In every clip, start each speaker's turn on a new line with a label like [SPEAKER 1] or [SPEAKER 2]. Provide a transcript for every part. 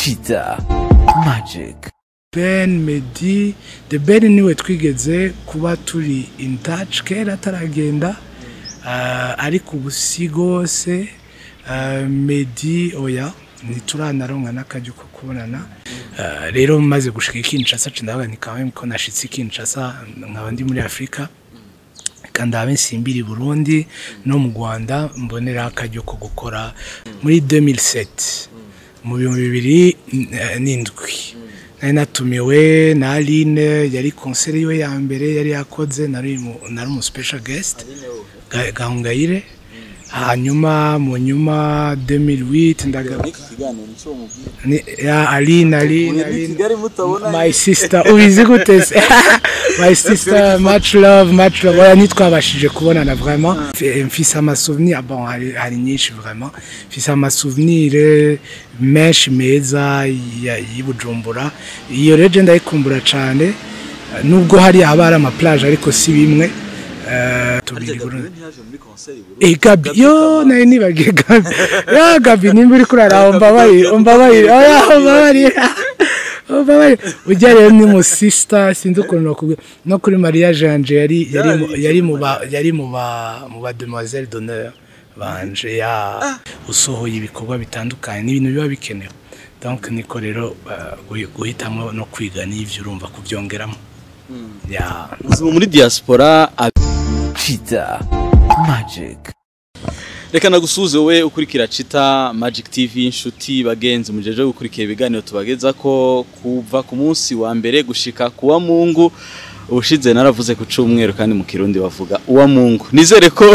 [SPEAKER 1] Cheetah Magic.
[SPEAKER 2] Ben Medi The Ben niwe twigeze kuba turi in touch kera ataragenda uh, ariko ubu si rwose uh, Medi oya ntituranaronka n'akaryo ko kubonana uh, rero maze gushika i Kinshasa ndavuga nti kawe ko nashitse i Kinshasa nkaba ndi muri Afrika kandi habe nsimbira i Burundi no mu Rwanda mbonera akaryo ko gukora muri 2007 mu bihumbi bibiri eh, n'indwi nari natumiwe na Aline yari konseri yiwe ya mbere yari yakoze nari mu- nari umu special guest Ga- Gahongayire hanyuma mu nyuma 2008 ndaga ni ya Aline Aline Aline my sister ubizi gute se my sister much love much love oya ntitwabashije kubonana vraiment Mf- mfise amasouvenir bon hari, hari nyinshi vraiment mfise amasouvenir menshi meza ya- y'i Bujumbura iyo rero je ndayikumbura cane nubwo hari haba hari amaplage ariko si bimwe Eh, tubiri i Burundi Eh Gabi yo nari nibagiye Gabi ya Gabi nimba uri kurara umbabarire umbabarire oya umbabarire umbabarire ujya rero ni mu sister sinzi ukuntu nakubwira no kuri Maria Janje yari yari mu- yari mu ba yari mu ba mu ba demoiselle d'honneur banje ya usohoye ibikorwa bitandukanye n'ibintu biba bikenewe donc niko rero eh, guhi- guhitamo no kwiga n'ivyo urumva kubyongeramo ya
[SPEAKER 3] ubuzima muri diaspora
[SPEAKER 1] Cheetah Magic.
[SPEAKER 3] reka nagusuze wowe ukurikira cita magic tv inshuti bagenzi mujeje gukurikira ibiganiro tubageza ko kuva ku munsi wa mbere gushika kuwa mungu ubushize naravuze ku cyumweru kandi mu kirundi bavuga uwa mungu nizere ko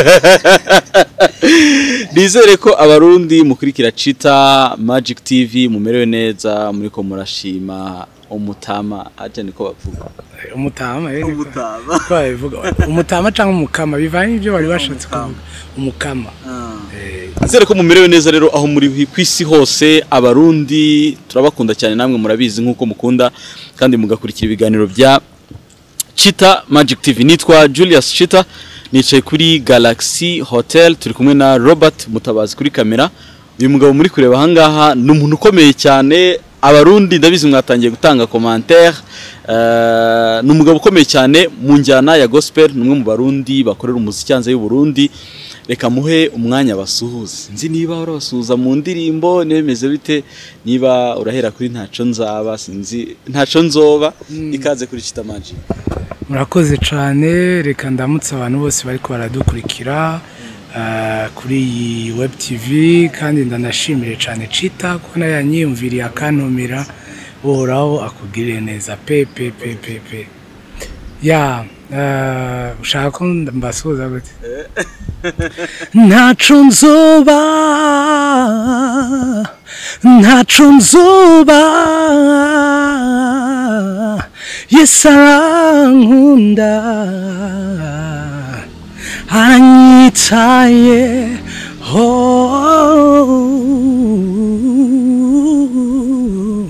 [SPEAKER 3] nizere ko abarundi mukurikira cita magic tv mumerewe neza muriko murashima umutama aje niko bavuga
[SPEAKER 2] umutama eh, niko-
[SPEAKER 3] umutama
[SPEAKER 2] ko babivuga umutama cyangwa umukama bivanye n'ibyo bari bashatse kuvuga umukama Eh,
[SPEAKER 3] Nizere ko mumerewe neza rero aho muri ku isi hose abarundi turabakunda cyane namwe murabizi nk'uko mukunda kandi mugakurikira ibiganiro bya Chita Magic TV nitwa Julius Chita nicaye kuri Galaxy Hotel turi kumwe na Robert Mutabazi kuri kamera uyu mugabo muri kureba ahangaha ni umuntu ukomeye cyane abarundi ndabizi mwatangiye gutanga commentaire uh, ni umugabo ukomeye cyane mu njyana ya gospel ni umwe mu barundi bakorera umuziki hanze y'u Burundi reka muhe umwanya basuhuze nzi niba urabasuhuza mu ndirimbo niba bimeze bite niba urahera kuri ntaco nzaba sinzi ntaco nzoba ikaze kuri Chita Magic
[SPEAKER 2] murakoze cyane reka ndamutse abantu bose bari baradukurikira eh, kuri iyi web tv kandi ndanashimire cyane cita ko nayo yanyiyumviriye akantumira uhoraho akugirire neza pe pe pe pe pe ya eh, ushaka ko mbasuhuza gute ntaco nzoba ntaco nzoba yesu arankunda aranyitaye oh.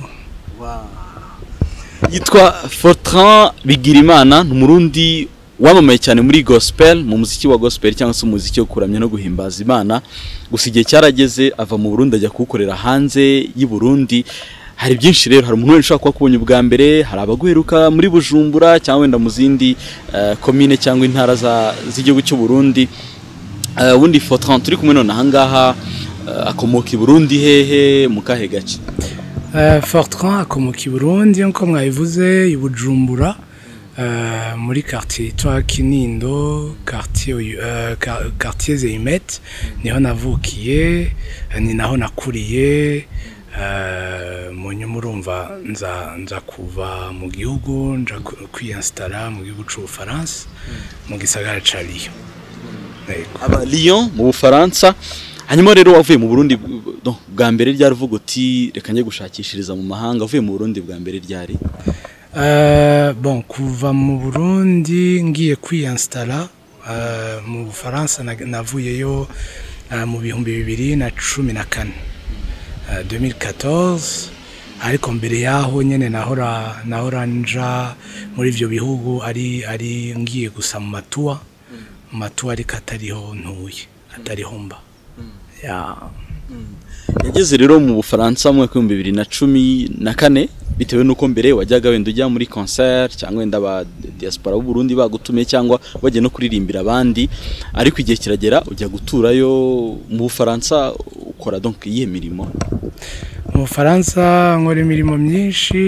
[SPEAKER 3] yitwa Fortran Bigirimana ni umurundi wamamaye cyane muri gospel mu muziki wa gospel cyangwa se umuziki wo kuramya no guhimbaza Imana gusa igihe cyarageze ava mu Burundi ajya kuwukorera hanze y'u Burundi hari byinshi rero hari umuntu wese ushobora kuba akubonye ubwa mbere hari abaguheruka muri Bujumbura cyangwa wenda mu zindi eh, komine cyangwa intara za- z'igihugu cy'u Burundi Eh, ubundi Fortran turi kumwe none ahangaha eh, akomoka i Burundi hehe mu kahe gace
[SPEAKER 2] Uh, Fortran akomoka i Burundi nko mwabivuze i Bujumbura uh, muri quartier yitwa Kinindo quartier uyu- uh, quar- quartier Zeimet niho navukiye uh, ni naho nakuriye uh, mu nyuma urumva nza nza kuva mu gihugu nja ku- kwiyinstara mu gihugu c'Ubufaransa mu gisagara ca Lyon Yego.
[SPEAKER 3] aba Lyon mu Bufaransa hanyuma rero wavuye mu Burundi no, bwa mbere ryari uvuga uti reka njye gushakishiriza mu mahanga wavuye mu Burundi bwa mbere ryari
[SPEAKER 2] Uh, bon kuva mu Burundi ngiye kwiyinstara uh, mu Bufaransa na- navuyeyo uh, mu bihumbi bibiri na cumi na kane uh, 2014 ariko mbere yaho nyene nahora nahora nja muri ivyo bihugu ari ari ngiye gusa mu matuwa mu matuwa ariko atariho ntuye atariho mba ya
[SPEAKER 3] yageze rero mu bufaransa mu mwaka w'ibihumbi bibiri na cumi na kane bitewe n'uko mbere wajyaga wenda ujya muri concert cyangwa wenda aba diaspora b'u Burundi bagutumiye cyangwa wagiye no kuririmbira abandi ariko igihe kiragera ujya guturayo mu bufaransa ukora donc iyihe mirimo
[SPEAKER 2] mu bufaransa nkora imirimo myinshi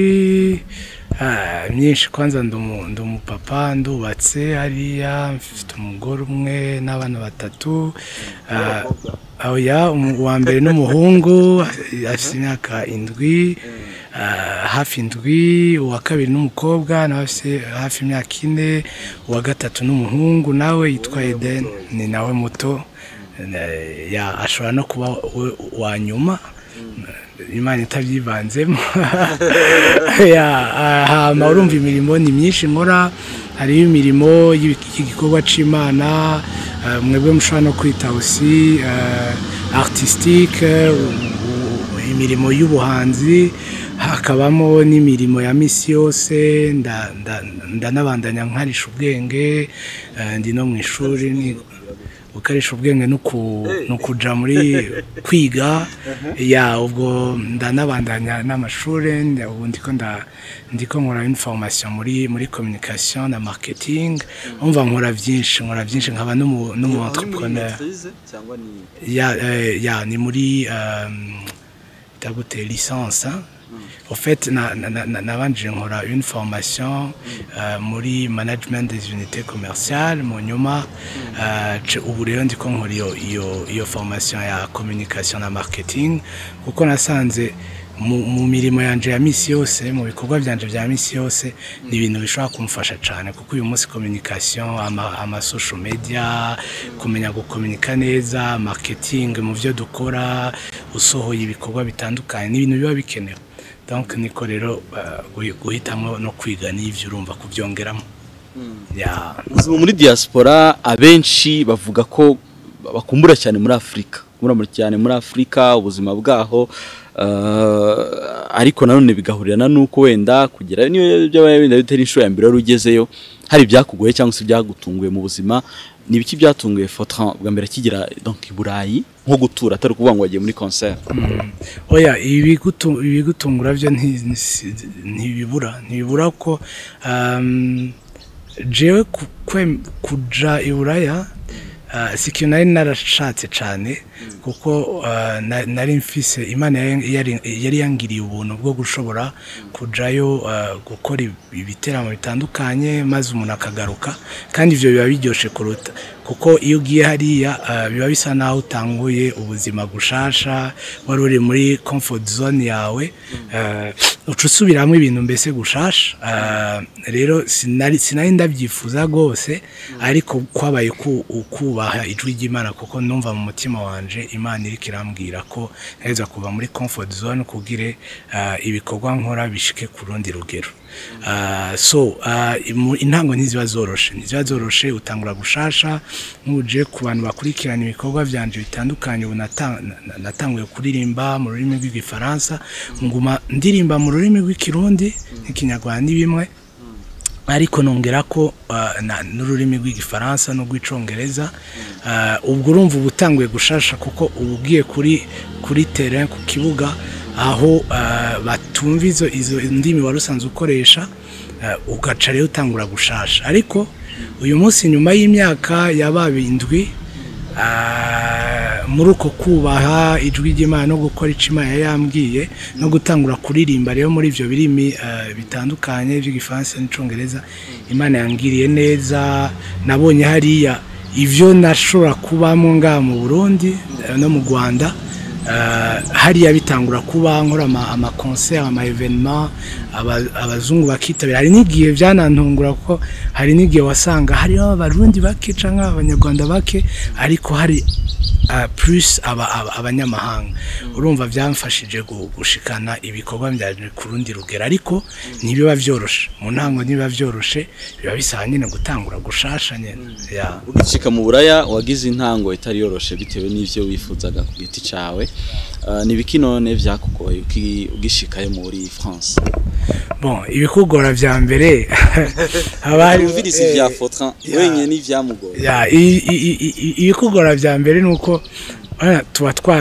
[SPEAKER 2] ah, myinshi kwanza ndi umu- ndi umupapa ndubatse hariya mfite umugore umwe n'abana batatu ah, oya umu- uwa mbere n'umuhungu afite imyaka indwi ah, hafi indwi uwa kabiri n'umukobwa nawe afite hafi imyaka ine uwa gatatu n'umuhungu nawe yitwa Eden ni nawe muto Eh, ya ashobora no kuba we- uwa nyuma imana itabyivanzemo ya hama urumva imirimo ni myinshi nkora hariho imirimo y'ibi- y'igikorwa c'imana eh, mwebwe mushobora no kwita aussi eh, artistique u- u- imirimo y'ubuhanzi hakabamo n'imirimo ya misi yose nda- nda- ndanabandanya nkarisha ubwenge eh, ndi no mu ishuri ni- gukoresha ubwenge no ku- no kuja muri kwiga ya ubwo ndanabandanya n'amashuri nda- ubu ndiko nda ndiko nkora une formation muri muri communication na marketing umva nkora byinshi nkora byinshi nkaba n'umu n'umu entrepreneur ya eh, ya ni muri um, itagute licence hein? au fait na- na- na- na- nabanje nkora une formation euh, muri management des unités commerciales mu nyuma euh, ce- ubu rero ndiko nkora iyo iyo iyo formation ya communication na marketing kuko nasanze mu, mu mirimo yanje ya misi yose mu bikorwa byanje bya misi yose ni ibintu bishobora kumfasha cyane kuko uyu munsi communication ama, ama social media kumenya gukominika neza marketing mu byo dukora usohoye ibikorwa bitandukanye ni ibintu biba bikenewe donc niko rero uh, guhi- guhitamo no kwiga n'ivyo urumva kubyongeramo ya
[SPEAKER 3] ubuzima muri diaspora abenshi bavuga ko bakumbura cyane muri afurika kumbura cyane muri afurika ubuzima bwaho eh, ariko nanone bigahurirana n'uko wenda kugera niyo byaba wenda bitari inshuro ya mbere wari ugezeyo hari ibyakugoye cyangwa se ibyagutunguye mu buzima ni ibiki byatunguye Fortran bwa mbere akigera donc i Burayi nko gutura atari ukuvuga ngo wagiye muri concert
[SPEAKER 2] oya ibigutu- ibigutungura byo nti- nti- ntibibura ntibibura ko um, jewe ku- kwe- kuja i buraya uh, si ikintu nari narashatse cyane kuko uh, na- nari mfise imana yari- yari yari yangiriye ubuntu bwo gushobora kujayo uh, gukora ibi- ibiteramo bitandukanye maze umuntu akagaruka kandi ibyo biba biryoshye kuruta kuko iyo ugiye hariya uh, biba bisa naho utanguye ubuzima gushasha wari uri muri comfort zone yawe uh, uca usubiramo ibintu mbese gushasha uh, rero sinari sinari ndabyifuza rwose ariko kwabaye ku- ukubaha ijwi ry'imana kuko numva mu mutima wanje imana iriko irambwira ko neza kuva muri comfort zone kugire uh, ibikorwa nkora bishike ku rundi rugero Uh, so uh, imu- intango ntiziba zoroshe ntiziba zoroshe utangura gushasha nk'uje ku bantu bakurikirana ibikorwa byanje bitandukanye ubu nata- na- natanguye kuririmba mu rurimi rw'igifaransa nguma ndirimba mu rurimi rw'ikirundi n'ikinyarwanda ni bimwe ariko nongera ko uh, na- n'ururimi rw'igifaransa n'urw'icongereza uh, ubwo urumva uba utanguye gushasha kuko uba ugiye kuri kuri terrain ku kibuga aho uh, batumva izo izo ndimi wari usanzwe ukoresha uh, ugaca rero utangura gushasha ariko uyu munsi nyuma y'imyaka yabaye indwi Ah, muri uko kubaha ijwi ry'imana no gukora icyo imana yari yambwiye no gutangura kuririmba rero muri ibyo birimi ah, bitandukanye by'igifaransa n'icyongereza imana yangiriye neza nabonye hariya ibyo nashobora kubamo ngaha mu burundi eh, no mu rwanda Ah, hariya bitangura kuba nkora ama- amakonseri ama evenema aba- abazungu bakitabira hari n'igihe byanantungura kuko hari n'igihe wasanga hariho abarundi bake cyangwa abanyarwanda bake ariko hari ah, plus aba- aba- abanyamahanga urumva byamfashije gu- gushikana ibikorwa byanjye ku rundi rugero ariko ntibiba byoroshe mu ntango ntibiba byoroshe biba bisaba nyine gutangura gushasha nyine yeah.
[SPEAKER 3] ugicika mu buraya wagize intango itari yoroshe bitewe n'ivyo wifuzaga ku giti cawe Uh, ni ibiki none vyakugoye uki- ugishikayo muri France
[SPEAKER 2] bon ibikugora bya mbere haba hari-
[SPEAKER 3] wumviriza
[SPEAKER 2] eh,
[SPEAKER 3] ivya Fortran
[SPEAKER 2] ya.
[SPEAKER 3] wenyine n'ivyamugoye
[SPEAKER 2] ya i- i- i- i- ibikugora bya mbere ni uko urabona, tuba twara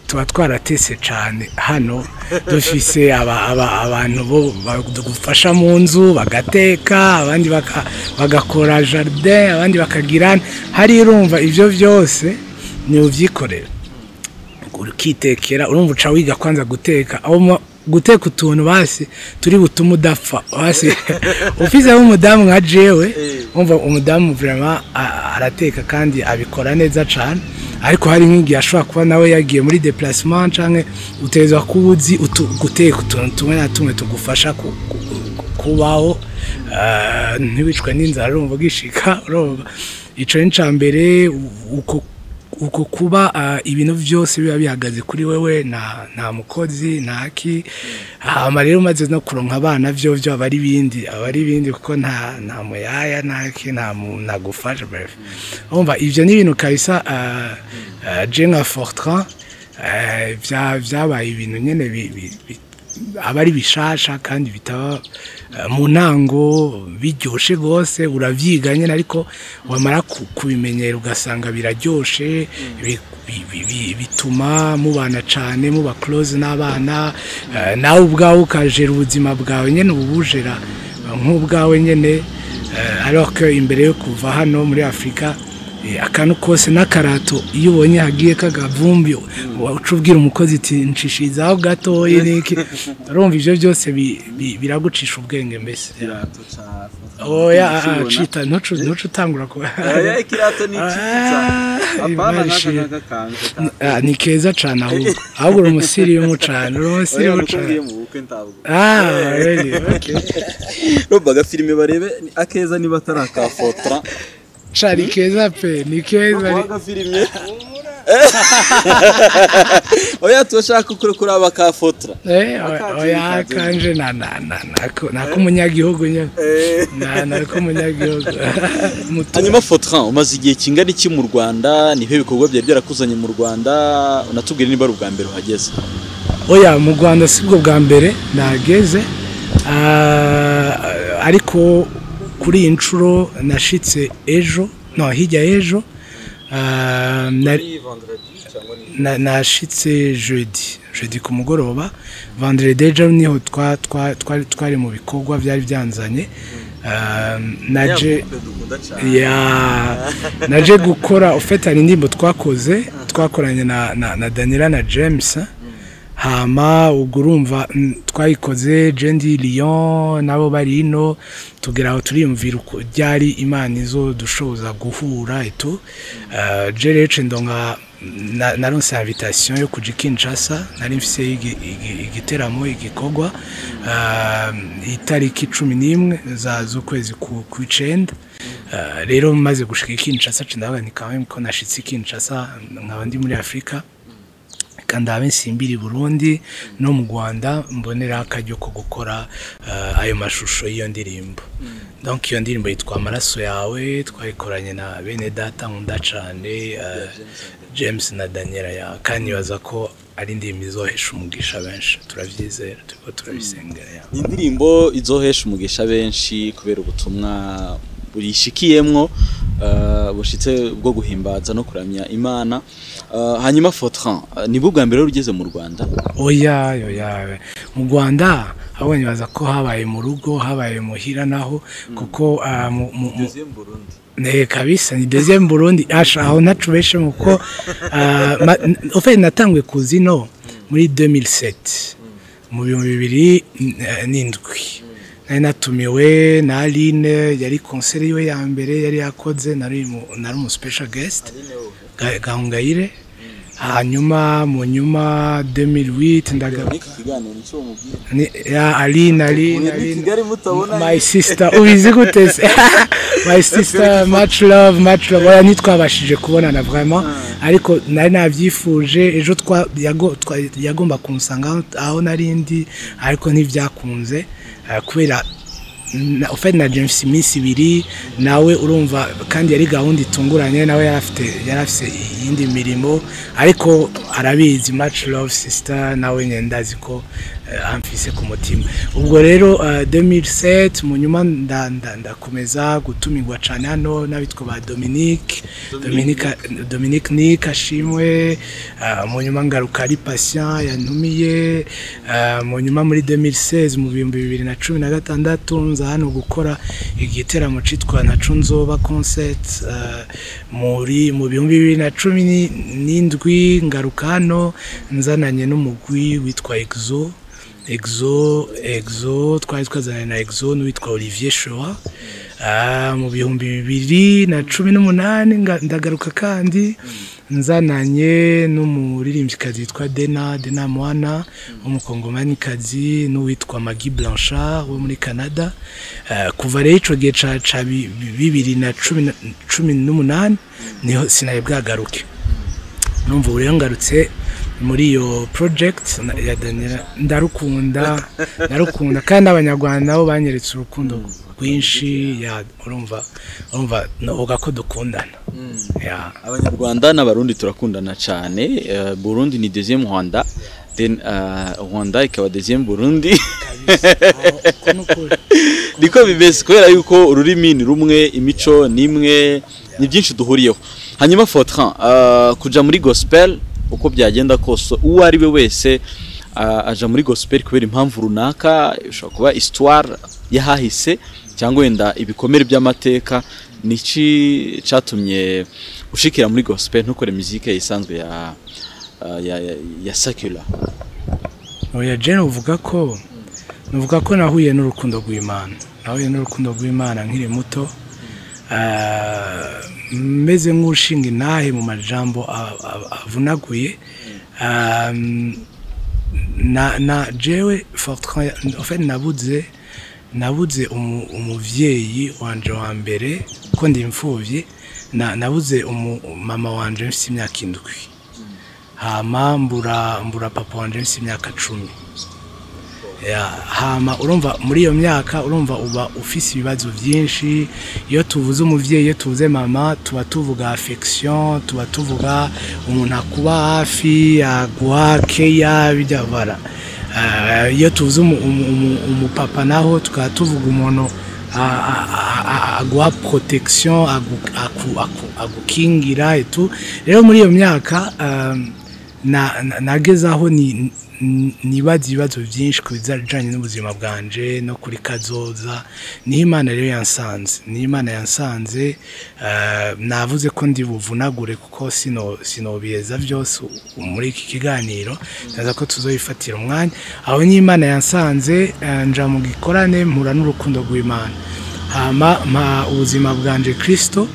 [SPEAKER 2] tuba twaratese cyane hano dufise aba- aba- abantu bo bagufasha mu nzu bagateka abandi baka- bagakora jardin abandi bakagira hari urumva ibyo byose ni ubyikorera ukitekera urumva uca wiga kwanza guteka aho mu- guteka utuntu basi turi butume udapfa basi ufizeho umudamu nka jewe umva umudamu vraiment a- arateka kandi abikora neza cyane ariko hari nk'igihe ashobora kuba nawe yagiye muri déplacement canke utegerezwa kuba uzi utu- guteka utuntu tumwe na tumwe tugufasha ku- ku- ku- kubaho ah, ntiwicwe n'inzara urumva ugishika urumva ico ni ca mbere u- uko uko kuba ah, ibintu byose biba bihagaze kuri wewe nta nta mukozi nta ki hama rero umaze no kuronka abana byo byo aba ari ibindi aba ari ibindi kuko nta nta muyaya nta ki nta mu- ntagufasha bref umva ibyo ni ibintu kabisa ah, ah, je nka Fortran eh, bya- byabaye ibintu nyene bi- bi- bi- aba ari bishasha kandi bitaba eh, mu ntango biryoshe rwose urabyiga nyine ariko wamara ku- kubimenyera ugasanga biraryoshe bi- bi- bi- bi- bituma mubana cyane muba close n'abana eh, nawe ubwawe ukajera ubuzima bwawe nyine uba ubujera eh, nk'ubwawe nyine eh, alors que imbere yo kuva hano muri afurika Eh, akantu kose n'akarato iyo ubonye hagiye kagavumbi uca ubwira umukozi iti nshishirizaho gatoya niki urumva ibyo byose bi- bi- biragucisha ubwenge mbese
[SPEAKER 4] ikirato ca
[SPEAKER 2] oya ah,
[SPEAKER 4] Ukibona?
[SPEAKER 2] cita ntucu ntucu utangura ku
[SPEAKER 4] Oya, ikirato ni cyiza
[SPEAKER 2] Ah,
[SPEAKER 4] apana
[SPEAKER 2] Imana
[SPEAKER 4] n'aka
[SPEAKER 2] ishimwe.
[SPEAKER 4] ngaka kanje ka
[SPEAKER 2] Ah, ni keza cyane ahubwo ahubwo uri umusirimu cyane uri
[SPEAKER 4] oya
[SPEAKER 2] umusirimu
[SPEAKER 4] nuko ngiye
[SPEAKER 2] cyane
[SPEAKER 4] mu bukwe ntabwo
[SPEAKER 2] ah really okay
[SPEAKER 4] roba agafilime barebe ni akeza niba atari akafotora
[SPEAKER 2] cari keza pe ni keza
[SPEAKER 4] Roba agafilime oya turashaka kure kuraba akafotora
[SPEAKER 2] eh
[SPEAKER 4] Akaje
[SPEAKER 2] oya
[SPEAKER 4] bikaze.
[SPEAKER 2] kanje na na na nako nako umunyagihugu nyine na nako umunyagihugu Muto-
[SPEAKER 3] hanyuma Fortran umaze igihe kingana iki mu Rwanda niho ibikorwa byari byarakuzanye mu Rwanda unatubwire niba ari ubwa mbere uhageze
[SPEAKER 2] oya mu rwanda si bwo bwa mbere nageze Ah, ariko kuri iyi nshuro nashitse ejo no hirya y'ejo Ah, na- na- nashitse jeudi jeudi ku mugoroba vendredi ejo niho twa- twa- twari twari mu bikorwa byari byanzanye Ah, naje
[SPEAKER 4] dukunda cyane
[SPEAKER 2] ya naje gukora ufite hari indirimbo twakoze twakoranye na, na, na daniela na james hama ubwo urumva mm, twayikoze jendi lyon nabo bari ino tugera aho turiyumvira uko ryari imana izo dushoboza guhura etu uh, jerece ndonga na- naronse invitation yo kuja i kinshasa nari mfise igi- igi- igiteramo igikorwa uh, itariki cumi n'imwe za z'ukwezi ku- kw'icenda Uh, rero maze gushika i Kinshasa cindaga ni quand même ko nashitse i Kinshasa nkaba ndi muri Afrika kandi abe nsimbira i Burundi no mu Rwanda mbonera akaryo ko gukora uh, ayo mashusho y'iyo ndirimbo donc iyo ndirimbo yitwa amaraso yawe twayikoranye na bene data nkunda cane uh, James na Daniela ya kandi nibaza ko ari indirimbo izohesha umugisha benshi turavyizera turiko turabisengera ya
[SPEAKER 3] ni indirimbo izohesha umugisha benshi kubera ubutumwa burishikiyemwo uh, bushitse bwo guhimbaza no kuramya imana uh, hanyuma Fortran uh, ni bwo bwa mbere wari ugeze mu Rwanda
[SPEAKER 2] oya oya mu rwanda abonye baza ko habaye mu rugo habaye muhira naho kuko ah, mu- mu- mu-
[SPEAKER 4] Deuxième Burundi
[SPEAKER 2] ne kabisa ni deuxième Burundi asha aho nacubeshe muko oferi natangwe kuzino muri 2007 mu bihumbi bibiri eh, n'indwi nari natumiwe na Aline yari konseri yiwe ya mbere yari yakoze nari mu- nari umu special guest Ga- Gahongayire hanyuma mu nyuma 2008 ndaga
[SPEAKER 4] n'iki kiganiro nicyo mubwira
[SPEAKER 2] ni ya Aline Aline
[SPEAKER 4] muri
[SPEAKER 2] Aline
[SPEAKER 4] Kigali mutabona
[SPEAKER 2] my sister ubizi gute se my sister much love much love oya ntitwabashije kubonana vraiment ariko nari nabyifuje ejo twa yago- twa- yagomba kunsanga aho- aho nari ndi ariko ntibyakunze eh, kubera na ufite na James iminsi ibiri nawe urumva kandi yari gahunda itunguranye nawe yari afite yari afite iyindi mirimo ariko arabizi much love sister nawe nyine ndazi ko eh, amfise ku mutima ubwo rero eh, 2007 mu nyuma nda- nda- ndakomeza gutumirwa cyane hano n'abitwa ba Dominique Dominique Dominique Nick ashimwe eh, mu nyuma ngaruka ari patient yantumiye eh, mu nyuma muri 2016 mu bihumbi bibiri na cumi na gatandatu nza hano gukora igiteramo citwa naco nzoba concert eh, muri mu bihumbi bibiri na cumi ni- n'indwi ngaruka hano nzananye n'umugwi witwa exo exo exo twari twazanye na exo n'uwitwa olivier shoa Ah, mu bihumbi bibiri na cumi n'umunani nga- ndagaruka kandi nzananye n'umuririmbyikazi witwa dena dena mwana w'umukongomanikazi n'uwitwa magi blanchard wo muri canada Ah, kuva rero ico gihe ca ca bi- bi- bibiri na cumi na- cumi n'umunani niho sinaye bwagaruke numva ubu rero ngarutse muri iyo project na- ya Daniela ndarukunda ndarukunda kandi abanyarwanda nabo banyeretse urukundo rwinshi ya urumva urumva novuga ko dukundana ya
[SPEAKER 3] abanyarwanda n'abarundi turakundana cyane eh, burundi ni deuxième rwanda then eh, rwanda ikaba deuxième burundi
[SPEAKER 2] Uko ni ukuri.
[SPEAKER 3] niko bimeze kubera yuko ururimi ni rumwe imico ni imwe ni byinshi duhuriyeho hanyuma Fortran uh, kuja muri gospel uko byagenda kose uwo ari we wese uh, aja muri gospel kubera impamvu runaka ishobora kuba histoire yahahise cyangwa wenda ibikomere by'amateka niki catumye ushikira muri gospel ntukore muzike isanzwe ya uh, ya, ya, ya secular
[SPEAKER 2] oya jene uvuga ko nuvuga ko nahuye n'urukundo rw'imana nahuye n'urukundo rw'imana nkiri muto Ah, meze nk'ushinga intahe mu majambo a- a- avunaguye Ah, na na jewe Fortran en fait nabuze nabuze umu- umuvyeyi wanje wa mbere ko ndi imfuvyi na nabuze umu- mama wanje mfite imyaka indwi hama mbura mbura papa wanje mfite imyaka cumi Ya, hama urumva muri iyo myaka urumva uba ufise ibibazo byinshi iyo tuvuze umuvyeyi iyo tuvuze mama tuba tuvuga affection tuba tuvuga umuntu akuba hafi aguha keya bijya bara Ah, iyo tuvuze umu- umu- umu- umupapa naho tukaba tuvuga umuntu a- a- a- a- aguha protection agu- aku- aku- agukingira etu rero muri iyo myaka um, na- na- nageze aho ni n- nibaza ibibazo byinshi ku bijyanye n'ubuzima bwanje no kuri kazoza niho imana rero yansanze niho imana yansanze eh, navuze ko ndi buvunagure kuko sino sinobiyeza byose u- muri iki kiganiro ndaza ko tuzoyifatira umwanya aho niho imana yansanze eh, nja mu gikorane mpura n'urukundo rw'imana hama mpa ubuzima bwanje kirisito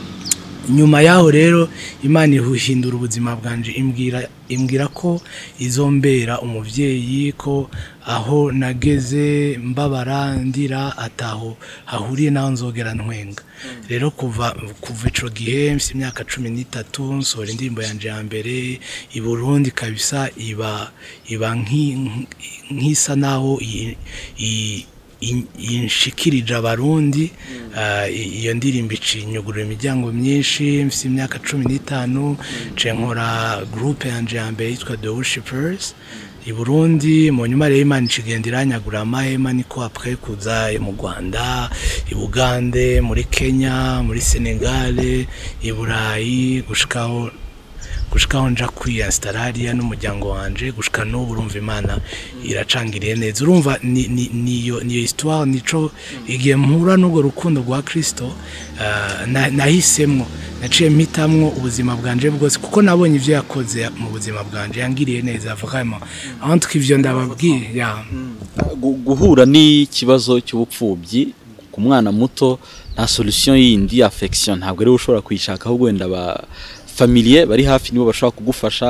[SPEAKER 2] nyuma yaho rero imana ihindura ubuzima bwanje imbwira imbwira ko izombera umubyeyi ko aho nageze mbabara ndira ataho hahuriye naho nzogera ntwenga rero kuva kuva ico gihe mfite imyaka cumi n'itatu nsohora indirimbo yanje ya mbere i burundi kabisa iba iba nki- nk'isa naho i- i- in- inshikirije abarundi ah, i- iyo ndirimbo icinyugurura imiryango myinshi mfite imyaka cumi n'itanu nce nkora groupe yanje ya mbere yitwa the worshipers i burundi mu nyuma rero imana ikigenda iranyagura amahema niko apre kuza mu rwanda i bugande muri kenya muri senegale i burayi gushikaho gushikaho nja kwiyasitara hariya n'umuryango wanje gushika n'ubu urumva imana iracangiriye neza urumva ni- ni- niyo niyo histoire nico igihe mpura n'urwo rukundo rwa kirisito ah, na- nahisemwo naciye mpitamwo ubuzima bwanje bwose kuko nabonye ibyo yakoze mu buzima bwanje yangiriye neza vraiment aho ivyo ndababwiye ya
[SPEAKER 3] Gu- guhura n'ikibazo cy'ubupfubyi ku mwana muto nta solution yindi affection ntabwo rero ushobora kuyishaka ahubwo wenda ba familier bari hafi nibo bashobora kugufasha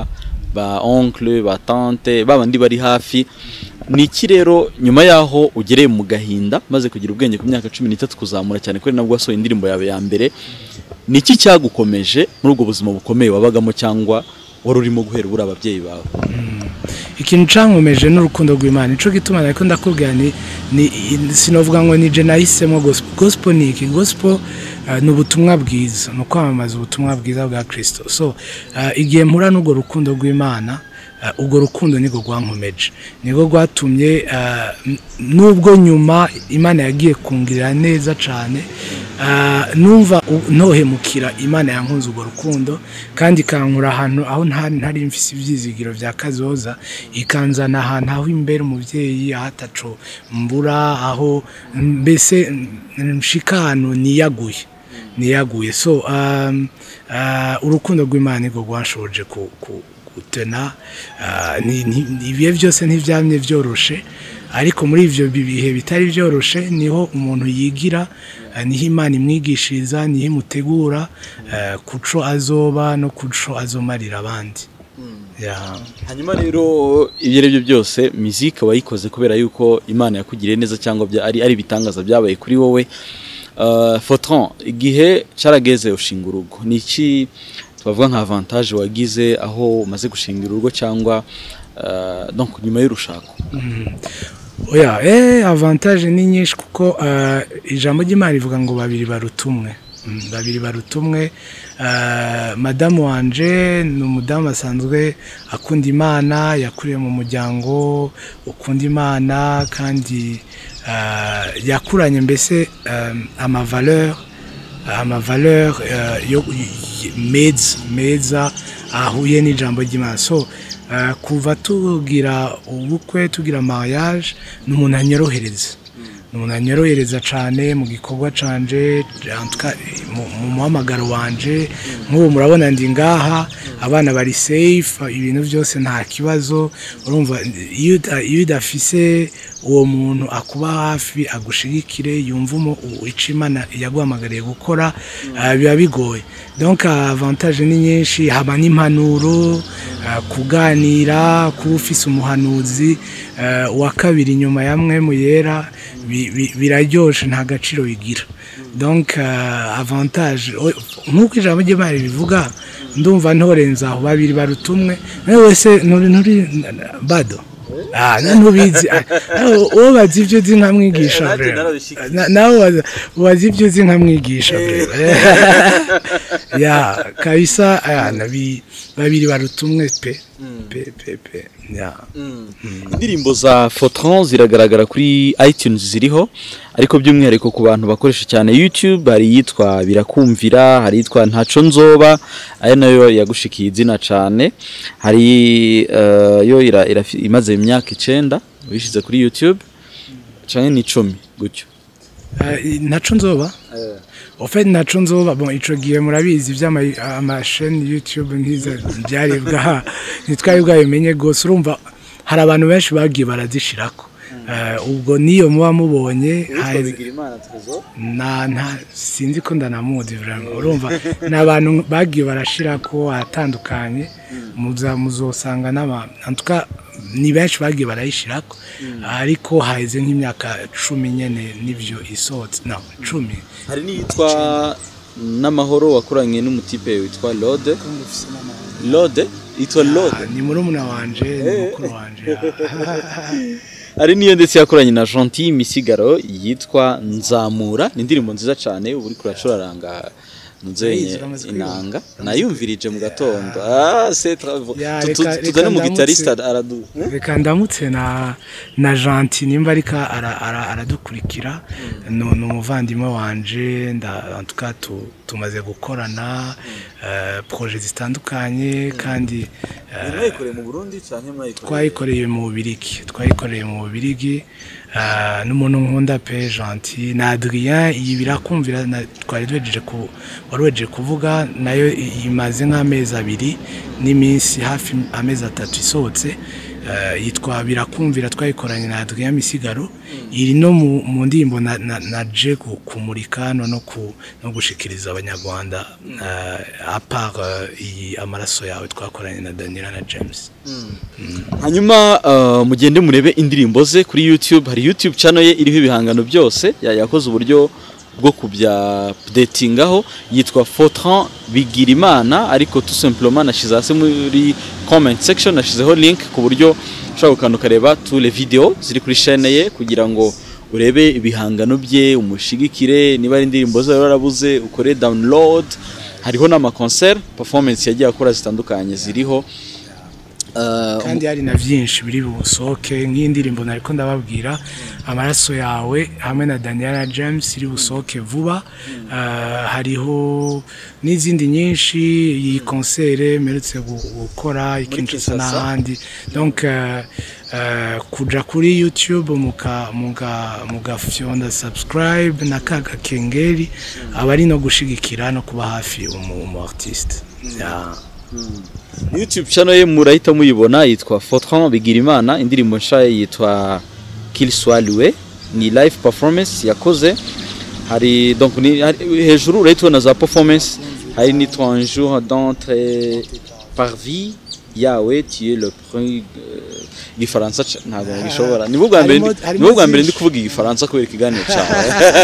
[SPEAKER 3] ba oncle ba tante babandi bari hafi ni iki rero nyuma yaho ugereye mu gahinda maze kugira ubwenge ku myaka cumi n'itatu kuzamura cyane ko ari nabwo wasohoye indirimbo yawe ya mbere ni iki cyagukomeje muri ubwo buzima bukomeye wabagamo cyangwa wari urimo guhera ubura ababyeyi bawe
[SPEAKER 2] ikintu cankomeje n'urukundo rw'imana nico gituma nariko ndakubwira ni, ni sinovuga ngo nije nahisemo gospel gospel ni iki gospel uh, ni ubutumwa bwiza ni ukwamamaza ubutumwa bwiza bwa kristo so uh, igihe mpura n'urwo rukundo rw'imana uh, urwo rukundo nirwo rwankomeje nirwo rwatumye uh, n- nubwo nyuma imana yagiye kungirira neza cyane uh, numva u- ntohemukira imana yankunze urwo rukundo kandi ikankura ahantu aho ntari ntari mfise ivyizigiro vya kazoza ikanzana ahantu aho imbere umuvyeyi aho ataco mbura aho mbese mm, nshika ahantu niyaguye niyaguye so um, uh, urukundo rw'imana nirwo rwanshoboje ku, ku, gutena uh, ni- ni- ni- ibihe byose ntibyamye byoroshe ariko muri ivyo bi- bihe bitari byoroshe niho umuntu yigira uh, niho imana imwigishiriza niho imutegura uh, kuco azoba no kuco azomarira abandi yeah.
[SPEAKER 3] hanyuma rero ibyo ari byo byose muzika wayikoze kubera yuko imana yakugiriye neza cyangwa bya- ari ari ibitangaza byabaye kuri wowe Uh, Fortran igihe carageze ushinga urugo ni iki twavuga nka avantage wagize aho umaze gushinga urugo cyangwa uh, donc nyuma y'urushako
[SPEAKER 2] oya eh avantage ni nyinshi kuko uh, ijambo ry'imana rivuga ngo babiri baruta umwe Mm, babiri baruta umwe uh, madamu wanje ni umudamu asanzwe akunda imana yakuriye mu muryango ukunda imana kandi uh, yakuranye mbese um, amavaleur amavaleur uh, yo y- meza meza ahuye n'ijambo ry'imana so uh, kuva tugira ubukwe tugira mariage ni umuntu anyorohereza ni umuntu anyorohereza cyane mu gikorwa canje en tout cas, mu- mu muhamagaro wanje nk'ubu murabona ndi ngaha abana bari safe ibintu byose nta kibazo urumva iyo uda- iyo udafise uwo muntu akuba hafi agushigikire yumva umu- u- ico imana yaguhamagariye gukora ah, biba bigoye donc avantage ni nyinshi haba n'impanuro ah, kuganira kuba ufise umuhanuzi ah, wa kabiri nyuma ya mwe mu yera bi- bi- biraryoshe nta gaciro bigira donc uh, avantage o- nk'uko ijambo ry'imana ribivuga ndumva ntorenza aho babiri baruta umwe nawe wese nturi nturi bado Ah, na ntubizi Ah, nawe uwo bazi ibyo uzi nkamwigisha
[SPEAKER 3] nanjye
[SPEAKER 2] brother.
[SPEAKER 3] narabishikiye.
[SPEAKER 2] Na- nawe wazi- wazi ibyo uzi nkamwigisha brother. ya kabisa aya nabi babiri baruta umwe pe pe pe pe ya
[SPEAKER 3] indirimbo za Fortran ziragaragara kuri iTunes ziriho ariko by'umwihariko ku bantu bakoresha cyane YouTube hari iyitwa birakumvira hari iyitwa ntaco nzoba ayo nayo yagushikiye izina cyane hari eh, yo ira- irafi- imaze imyaka icenda ubishize kuri YouTube canke ni icumi gutyo
[SPEAKER 2] Ah, i- naco nzoba ofet naco nzoba bon ico gihe murabizi vy'amasheni youtube ntiza byari bwa ntitwari bwabimenye gose urumva hari abantu benshi bagiye barazishirako Eh, ubwo niyo muba mubonye haheze- na nta sinzi ko ndanamuzi vraiment urumva ni abantu bagiye barashirako ahatandukanye muza muzosanga n'aba en tout cas ni benshi bagiye barayishirako ariko haheze nk'imyaka cumi nyene nivyo isohotse no cumi
[SPEAKER 3] hari n'iyitwa n'amahoro wakoranye n'umutipe witwa Lode Lode yitwa Lode
[SPEAKER 2] Ah, ni murumuna wanje ni mukuru wanje
[SPEAKER 3] hari n'iyo ndetse yakoranye na Gentil Misigaro yitwa Nzamura ni indirimbo nziza cyane ubu uri kuracuraranga nzenye
[SPEAKER 2] Ndayizi, uramaze kuyumva.
[SPEAKER 3] inanga nayumvirije mu gatondo ah c'est très beau
[SPEAKER 2] Ya,
[SPEAKER 3] Tu- tu-
[SPEAKER 2] reka-
[SPEAKER 3] tuzane
[SPEAKER 2] reka
[SPEAKER 3] mu
[SPEAKER 2] ndamutse.
[SPEAKER 3] guitariste aradu
[SPEAKER 2] reka ndamutse na na Gentil nimba ariko ara- ara- aradukurikira ni ni umuvandimwe wanje nda en tout cas tu- tumaze gukorana eh, projet zitandukanye kandi eh,
[SPEAKER 3] mwayikoreye mu Burundi cyangwa mwayikoreye
[SPEAKER 2] twayikoreye mu bubirigi twayikoreye mu bubirigi ah, n'umuntu nkunda pe gentil na adrien iyi birakumvira na- twari twejeje ku wari wejeje kuvuga nayo i- imaze nk'amezi abiri n'iminsi hafi amezi atatu isohotse ah, yitwa birakumvira twayikoranye na adrien misigaro iri no mu mu ndirimbo na- na- naje ku- kumurika no no ku- no gushikiriza abanyarwanda ah, apart ah, iyi amaraso yawe twakoranye na daniela na james
[SPEAKER 3] hanyuma uh, mugende murebe indirimbo ze kuri YouTube hari YouTube channel ye iriho ibihangano byose ya- yakoze uburyo bwo kubya updatingaho yitwa Fortran Bigirimana ariko tout simplement nashize hasi muri comment section nashizeho link ku buryo ushobora gukanda ukareba tous les vidéos ziri kuri chaîne ye kugira ngo urebe ibihangano bye umushigikire niba ari indirimbo zawe warabuze ukore download hariho n'amaconcert performance yagiye akora zitandukanye ziriho Uh,
[SPEAKER 2] kandi hari na byinshi biri busohoke nk'indirimbo nariko ndababwira amaraso yawe hamwe na Daniela James iri busohoke vuba Uh, hariho n'izindi nyinshi iyi konsere mperutse gu- gukora ikinshasa
[SPEAKER 3] Kinshasa.
[SPEAKER 2] n'ahandi donc uh, uh, kuja kuri youtube muka muga mugafyonda subscribe na kaga kengeri aba ari no gushigikira no kuba hafi umu, umu artiste yeah.
[SPEAKER 3] YouTube channel ye murahita muyibona yitwa Fortran Bigirimana indirimbo nshya ye yitwa Qu'il soit loué ni live performance yakoze hari donc ni hari, hejuru urahita ubona za performance hari nitwa un jour dans tes parvis yawe tu es le premier euh, igifaransa ca- ntabwo ngishobora nibwo bwa mbere
[SPEAKER 2] Harimo-
[SPEAKER 3] ndi-
[SPEAKER 2] harimo
[SPEAKER 3] nibwo bwa mbere ndi
[SPEAKER 2] byinshi.
[SPEAKER 3] kuvuga igifaransa kubera ikiganiro cyawe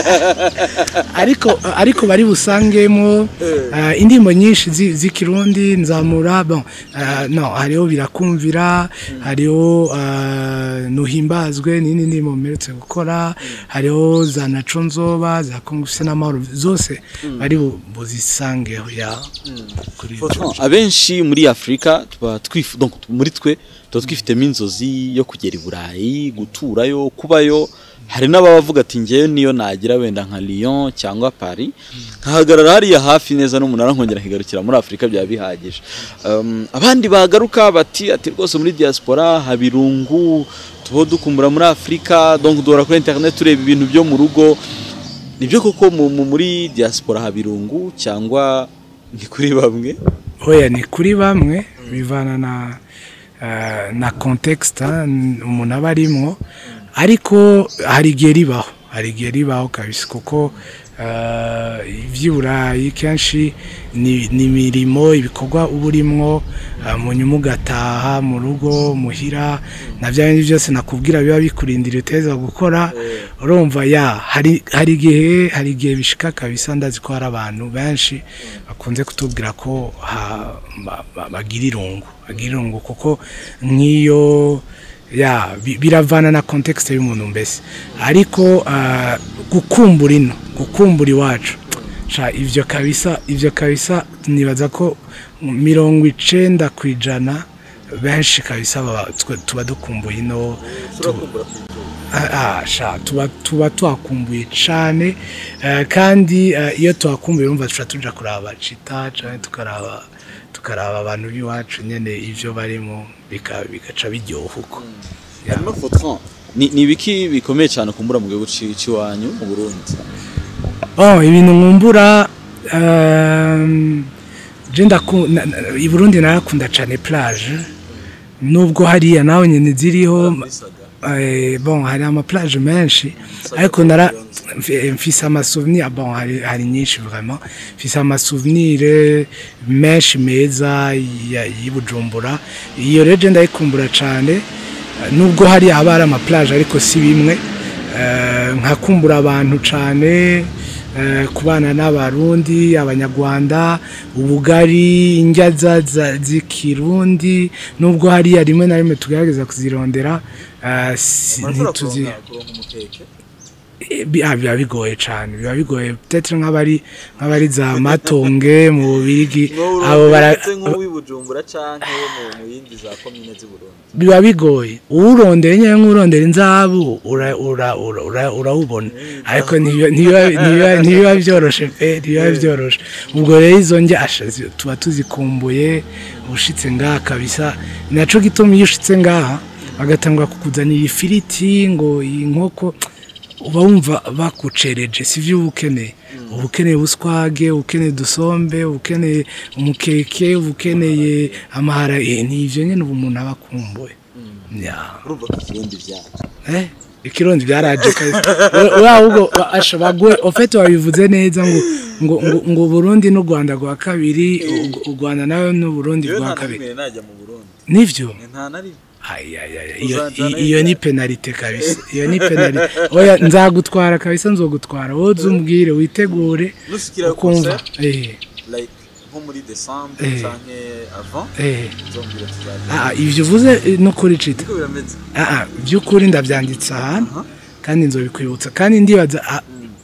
[SPEAKER 2] ariko ariko bari busangemo uh, indirimbo nyinshi zi- z'ikirundi nzamura bon uh, no hariho birakumvira hariho uh, nuhimbazwe nini ndimo mperutse gukora hariho za naco nzoba za kongufise n'amahoro zose bari bu- buzisangeho ya kuri
[SPEAKER 3] Fortran, abenshi muri afurika tuba twif donc muri twe tuba twifitemo inzozi yo kugera i burayi guturayo kubayo hari n'abavuga ati ngewe niyo nagira wenda nka Lyon cyangwa Paris nkahagarara hariya hafi neza n'umunara nkongera nkigarukira muri afurika byaba bihagije um, abandi bagaruka bati ati rwose muri diaspora habirungu tuba dukumbura muri afurika donc duhora kuri internet tureba ibintu byo mu rugo nibyo koko mu- mu- muri diaspora habirungu cyangwa ni kuri bamwe
[SPEAKER 2] oya ni kuri bamwe bivana na eh, na context ah, n- umuntu aba arimwo ariko hari igihe ribaho hari igihe ribaho kabisa kuko eh, iby'i burayi kenshi ni ni imirimo ibikorwa uba urimwo eh, mu nyuma ugataha mu rugo muhira na bya bindi byose nakubwira biba bikurindira uteza gukora urumva ya hari hari igihe hari igihe bishika kabisa ndazi ko hari abantu benshi bakunze kutubwira ko ha- ba- ba- bagira irungu bagira irungu kuko nk'iyo ya bi- biravana na context y'umuntu mbese ariko ah, gukumbura ino gukumbura iwacu sha ivyo kabisa ivyo kabisa nibaza ko mirongo icenda ku ijana benshi kabisa baba- twe- tuba dukumbuye ino tu- Ah, ah, sha tuba tuba twakumbuye cyane eh, kandi eh, iyo twakumbuye urumva tuca tuja kuraba cita canke tukaraba tukaraba abantu b'iwacu nyene ivyo barimo bika- bigaca biryoha uko Ya.
[SPEAKER 3] hanyuma Fortran ni ni ibiki bikomeye cyane kumbura mu gihugu ci- c'iwanyu mu Burundi
[SPEAKER 2] oh ibintu nkumbura ehm, je ndaku- na- na- i Burundi narakunda cane plage nubwo hariya nawe nyene ziriho eh, bon hari ama plage menshi ariko nara mfi- mfise ama souvenir bon hari, hari nyinshi vraiment mfise ama souvenir menshi meza ya- y'i Bujumbura iyo rero je ndayikumbura cane nubwo hariya haba hari ama plage ariko si bimwe Eh, nkakumbura abantu cyane eh, kubana n'abarundi abanyarwanda ubugari indya za- za- z'ikirundi nubwo hariya rimwe na rimwe tugerageza kuzirondera eh, si- ntituzi Eh, bi- ah, biba bigoye cyane biba bigoye peut-être nk'abari nk'abari za matonge mu bubirigi abo bara
[SPEAKER 4] nk'uw'ibujumbura canke mu yindi za komine z'i Burundi
[SPEAKER 2] biba bigoye uwurondera nyine nk'urondera inzahabu ura- ura- ura- ura- urawubona ariko ntibiba- ntibiba ntibiba- ntibiba byoroshe pe ntibiba byoroshe ubwo rero izo njyasha zi- tuba tuzikumbuye ushitse ngaha kabisa naco gituma iyo ushitse ngaha bagatangura kukuzanira ifiriti ngo iyi nkoko uba wumva bakucereje sivyo uba ukeneye uba ukeneye ubuswage uba ukeneye udusombe uba ukeneye umukeke uba ukeneye amahara eh, ni ivyo nyene ubu umuntu aba akumbuye Ya.
[SPEAKER 3] urumva ko ikirundi byacu
[SPEAKER 2] Eh, ikirundi byaraje kabisa wa ahubwo wa- asha bagwe ofete wabivuze neza ngo ngo ngo, ngo Burundi n'u Rwanda rwa kabiri u- u Rwanda nawe n'u Burundi
[SPEAKER 4] Jewe
[SPEAKER 2] rwa
[SPEAKER 4] nta na
[SPEAKER 2] kabiri
[SPEAKER 4] rimwe najya mu Burundi
[SPEAKER 2] nivyo
[SPEAKER 4] nta na rimwe
[SPEAKER 2] Ai, ai, ai, iyo-
[SPEAKER 4] Uzajana
[SPEAKER 2] i- iyo ni penalite kabisa iyo ni penalite oya nzagutwara kabisa nzogutwara wowe uzumbwire witegure
[SPEAKER 4] nushikira
[SPEAKER 2] ukumva
[SPEAKER 4] concert
[SPEAKER 2] eh
[SPEAKER 4] like nko muri december
[SPEAKER 2] Eh.
[SPEAKER 4] canke avant
[SPEAKER 2] eh
[SPEAKER 4] nzombwira tuzaza
[SPEAKER 2] ah ivyo uvuze eh, no kuri cita
[SPEAKER 4] niko birameze
[SPEAKER 2] ah by'ukuri ndabyanditse ahantu kandi nzobikwibutsa kandi ndibaza ah,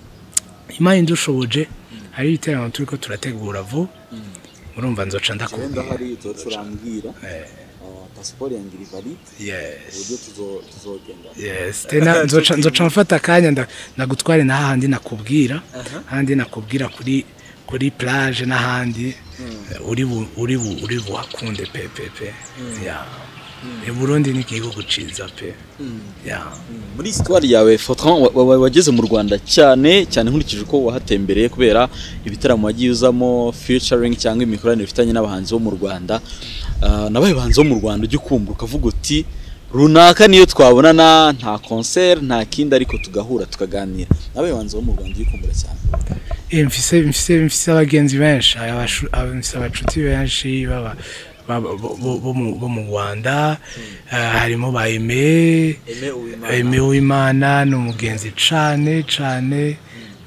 [SPEAKER 2] imana indushoboje hari ibiteramo turi ko turategura vuba urumva nzoca
[SPEAKER 4] jewe
[SPEAKER 2] ndakubwira
[SPEAKER 4] ndahari uzoca urambwira
[SPEAKER 2] Eh.
[SPEAKER 4] Ah, pasiporo yanjye iri valide
[SPEAKER 2] yes
[SPEAKER 4] uburyo tuzo- tuzogenda
[SPEAKER 2] yes tena nzoca nzoca mfata akanya nda- ndagutware n'ahandi nakubwira ahandi nakubwira kuri kuri plage n'ahandi eh, uri bu- uri bu- uri buhakunde pe pe pe ya i Burundi ni igihugu ciza pe ya
[SPEAKER 3] muri histoire yawe Fortran wa- wa- wageze mu Rwanda cyane cyane nkurikije uko wahatembereye kubera ibitaramo wagiye uzamo featuring cyangwa imikoranire ufitanye n'abahanzi bo mu Rwanda Ah, nabaye bahanzi bo mu Rwanda ujya ukumva ukavuga uti runaka niyo twabonana nta concert nta kindi ariko tugahura tukaganira nabaye bahanzi bo mu Rwanda ujya ukumbura cyane
[SPEAKER 2] Eh, mfise mfise mfise abagenzi benshi abashu- aba- mfise abacuti benshi baba baba- bo- bo bo mu- bo mu Rwanda eh, harimo ba Aime
[SPEAKER 4] Aime Uwimana.
[SPEAKER 2] Aime Uwimana ni umugenzi cane cane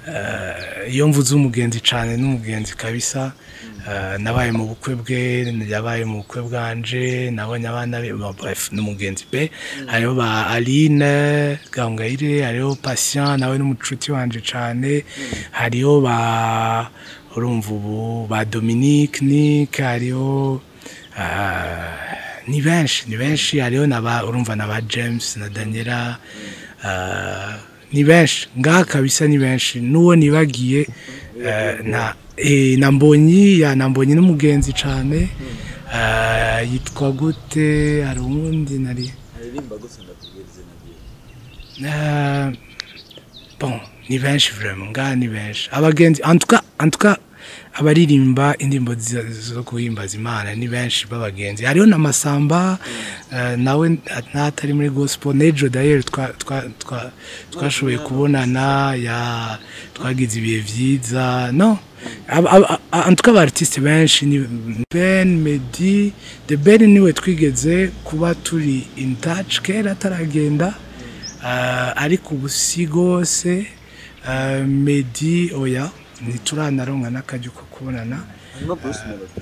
[SPEAKER 2] eh, iyo mvuze umugenzi cane n'umugenzi kabisa eh, nabaye mu bukwe bwe yabaye mu bukwe bwanje nabonye abana be ba- bref ni umugenzi pe hariho ba Aline Gahongayire hariho Patient nawe n'umucuti wanje cane hariho ba urumva ubu ba Dominique Nick hariho ah, ni benshi ni benshi hariho na ba urumva na ba James na Daniela ah, ni benshi ngaha kabisa ni benshi n'uwo nibagiye eh, na eh, na mbonyi ya na mbonyi n'umugenzi cane ah, yitwa gute hari uwundi nari
[SPEAKER 4] aririmba gusa ndakubwira izina ryiwe
[SPEAKER 2] Euh, bon ni benshi vraiment ngaha ni benshi abagenzi en tout cas en tout cas abaririmba indirimbo zi- zo guhimbaza imana ni benshi b'abagenzi hariho na masamba eh, nawe n'atari muri gospel nejo d'ailleurs twa- twa- twa- twashoboye kubonana ya twagize ibihe vyiza no aba- aba- aba- en tout cas abartiste benshi ni Ben Medi the Ben niwe twigeze kuba turi in touch kera ataragenda Ah, ariko ubu si rwose ah, Medi oya ntituranaronka n'akajya ko kubonana
[SPEAKER 4] hanyuma Bruce Melody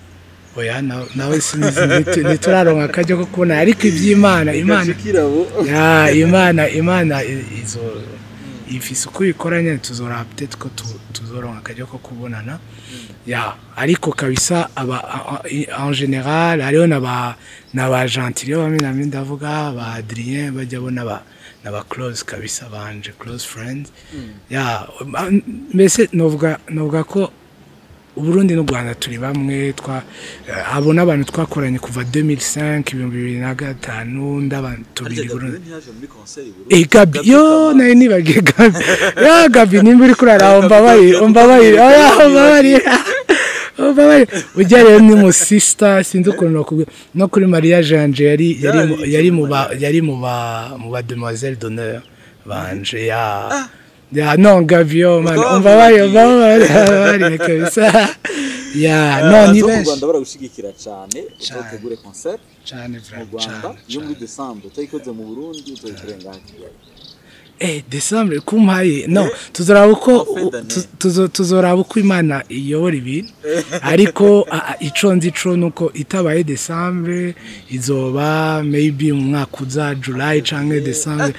[SPEAKER 2] oya na- nawe sinizi ntitu- ntituraronka akajya ko kubonana ariko iby'imana imana
[SPEAKER 4] kirabo
[SPEAKER 2] ya imana imana i- izo ifise uko ikoranye tuzora peut ko tu- tuzoronka akajya ko kubonana ya ariko kabisa aba a- a- i- en general hariho n'aba n'aba gentile bamwe na bamwe ndavuga ba Adrien bajya bo n'aba n'aba close kabisa banje close friends ya ma- mbese novuga novuga ko Uburundi n'u Rwanda turi bamwe twa eh, abo n'abantu twakoranye kuva 2005 ibihumbi bibiri na gatanu nd'abantu tubiri
[SPEAKER 4] ariko
[SPEAKER 2] Burundi
[SPEAKER 4] Gabriel ntiyaje muri concert i Burundi
[SPEAKER 2] Eh Gabi yo nayo nibagiye Gabi ya Gabi nimba uri kurara umbabarire umbabarire oya umbabarire umbabarire ujya rero ni mu sister sinzi ukuntu nakubwira no kuri Maria Janje yari yari mu- yari mu ba yari mu ba mu ba demoiselle d'honneur banje ya ya no Gabi yo man
[SPEAKER 4] Utwo
[SPEAKER 2] umbabarire
[SPEAKER 4] wavugiye.
[SPEAKER 2] umbabarire kabisa ya no ni
[SPEAKER 4] Abahanzi bo mu
[SPEAKER 2] benshi
[SPEAKER 4] Rwanda baragushigikira cyane uzategure concert
[SPEAKER 2] cyane
[SPEAKER 4] mu
[SPEAKER 2] vraiment
[SPEAKER 4] Rwanda
[SPEAKER 2] cyane
[SPEAKER 4] iyo muri
[SPEAKER 2] cyane.
[SPEAKER 4] December utayikoze mu Burundi uzoyikorera ngaha i Kigali
[SPEAKER 2] Eh, December kumpaye no tuzoraba uko
[SPEAKER 4] En fin d'année.
[SPEAKER 2] tu- tuzo- tuzoraba uko imana iyobora ibintu ariko a- a- ico nzi co nuko itabaye December izoba maybe mu mwaka uza July canke December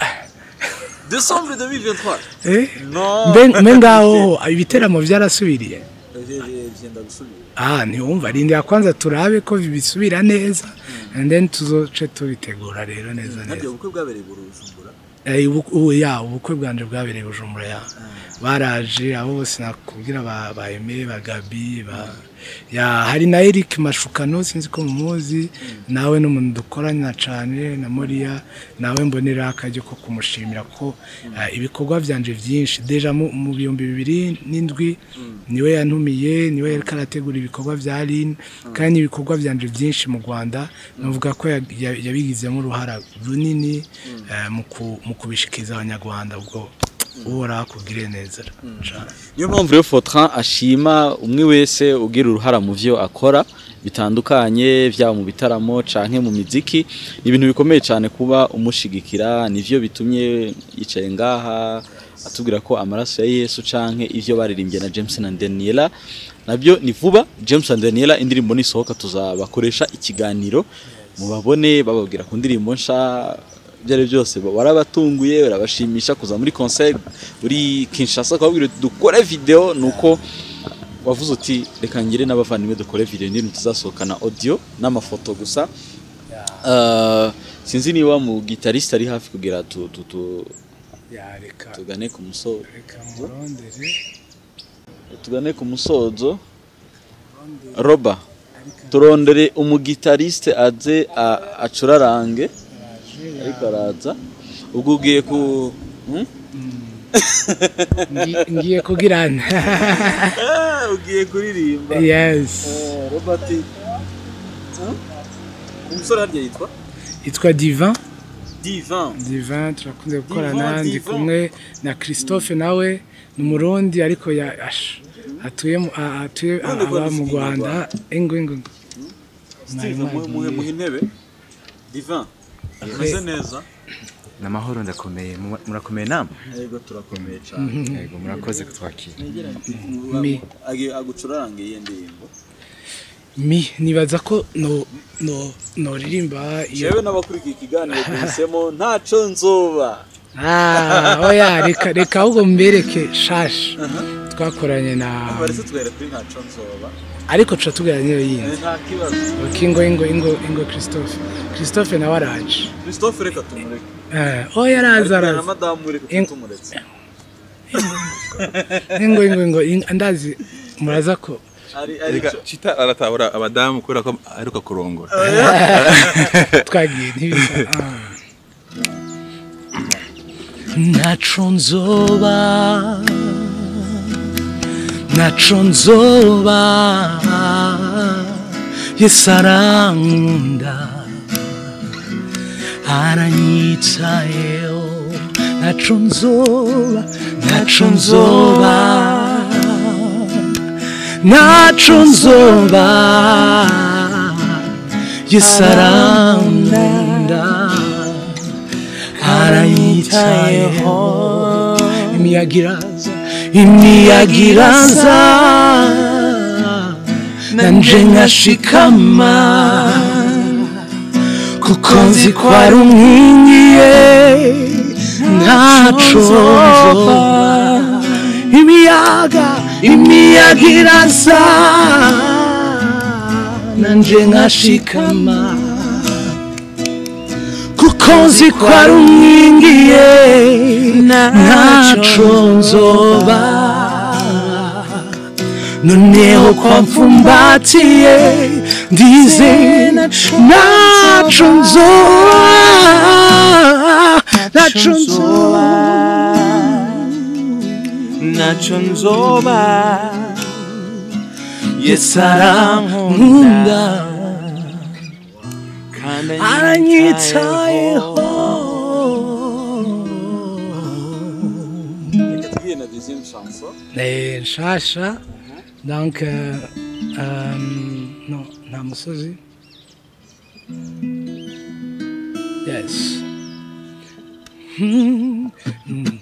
[SPEAKER 4] December 2023
[SPEAKER 2] eh
[SPEAKER 4] no
[SPEAKER 2] mbe mbe ngaho ibiteramo byarasubiriye
[SPEAKER 4] byenda gusubira
[SPEAKER 2] ah ntiwumva rindira kwanza turabe ko bisubira neza and then tuzoce tubitegura rero neza neza
[SPEAKER 4] nabyo ubukwe bwabereye i Bujumbura
[SPEAKER 2] Eh, ubu- ubu ya ubukwe bwanje bwabereye i bujumbura ya baraje abo bose nakubwira ba ba Aime ba Gabi ba ya hari na Eric Mashukano sinzi ko mumuzi nawe n'umuntu dukorana cyane na Moria nawe mbonera akajyo ko kumushimira ko eh, ibikorwa byanje byinshi deja mu mu bihumbi bibiri n'indwi niwe yantumiye niwe yariko arategura ibikorwa bya Line kandi ibikorwa byanje byinshi mu Rwanda navuga ko ya- ya- yabigizemo uruhara runini eh, mu ku- mu kubishikiza abanyarwanda ubwo uhoraho akugire neza cane
[SPEAKER 3] niyo mpamvu rero Fortran ashima umwe wese ugira uruhara mu vyo akora bitandukanye vyaba mu bitaramo canke mu miziki ni ibintu bikomeye cyane kuba umushigikira nivyo bitumye yicaye ngaha atubwira ko amaraso ya Yesu canke ivyo baririmbye na James na Daniela nabyo ni vuba James na Daniela indirimbo nisohoka tuzabakoresha ikiganiro mubabone bababwira ku ndirimbo nsha ibyo ari byo byose barabatunguye barabashimisha kuza muri concert uri Kinshasa ukababwira uti dukore video nuko wavuze uti reka ngire n'abavandimwe dukore video indirimbo tuzasohokana audio n'amafoto gusa Uh, sinzi niba mu gitariste ari hafi kugira tu, tu, tu,
[SPEAKER 2] yareka
[SPEAKER 3] tugane ku musozo
[SPEAKER 2] reka murondere
[SPEAKER 3] tugane ku musozo roba turondere umugitariste aze a- acurarange ariko araza ubwo ugiye ku hmm?
[SPEAKER 2] Ngi- ngiye kugirana
[SPEAKER 3] ugiye kuririmba
[SPEAKER 2] yes
[SPEAKER 3] robert umusore harya yitwa
[SPEAKER 2] yitwa divan
[SPEAKER 3] divan
[SPEAKER 2] divan turakunze gukorana
[SPEAKER 3] Divan,
[SPEAKER 2] ndi
[SPEAKER 3] Divan.
[SPEAKER 2] kumwe na christophe nawe ni umurundi ariko ya ash atuye mu- a- atuye
[SPEAKER 3] None ko
[SPEAKER 2] aba mu
[SPEAKER 3] dufite
[SPEAKER 2] rwanda ingo ingo ingo.
[SPEAKER 3] steve
[SPEAKER 2] Mwari
[SPEAKER 3] muhe muhe
[SPEAKER 2] mwagiye.
[SPEAKER 3] muhe intebe divan ameze neza
[SPEAKER 1] namahoro ndakomeye Mu- murakomeye namwe
[SPEAKER 3] yego turakomeye cyane
[SPEAKER 1] yego murakoze kutwakira
[SPEAKER 2] Mi.
[SPEAKER 3] Agi- agucurarange iyo ndirimbo
[SPEAKER 2] mi nibaza ko no no noririmba iyo
[SPEAKER 3] jewe n'abakurikiye ikiganiro duhisemo ntaco nzoba
[SPEAKER 2] ah oya reka reka ahubwo mbereke shashi twakoranye na
[SPEAKER 3] baretse twere kuri ntaco nzoba
[SPEAKER 2] ariko tuca tugana niyo yindi
[SPEAKER 3] Eh, nta kibazo
[SPEAKER 2] Ok, ingo ingo ingo ingo christophe christophe nawe araje
[SPEAKER 3] christophe reka tumureke
[SPEAKER 2] Eh, oya araza
[SPEAKER 3] Ariko na
[SPEAKER 2] araza
[SPEAKER 3] madamu reka
[SPEAKER 2] Ing-
[SPEAKER 3] tumuretse
[SPEAKER 2] ingo ingo ingo in- ndazi muraza ko
[SPEAKER 3] ari ari
[SPEAKER 5] Reka Chita aratahura abadamu kubera ko aheruka kurongora.
[SPEAKER 2] twagiye ntibisa ah. ntaco nzoba ntaco nzoba yesu arankunda aranyitayeho ntaco nzoba ntaco nzoba ntaco nzoba yesu arankunda aranyitayeho imiyaga iraza imiyaga iraza nanje nkashikama kuko nzi ko ari umwingiye ntaco nzoba imiyaga imiyaga iraza nanje nkashikama kuko nzi ko ari umwingiye ntaco nzoba noneho kwa mfumbatiye ndize ntaco nzoba ntaco nzoba
[SPEAKER 6] naco nzoba
[SPEAKER 2] yesu arankunda
[SPEAKER 6] kandi
[SPEAKER 2] aranyitayeho
[SPEAKER 3] reka tugiye na deuxième chanson
[SPEAKER 2] Eh, nshasha donc euh, euh, non nta musozi yes Hmm, hmm,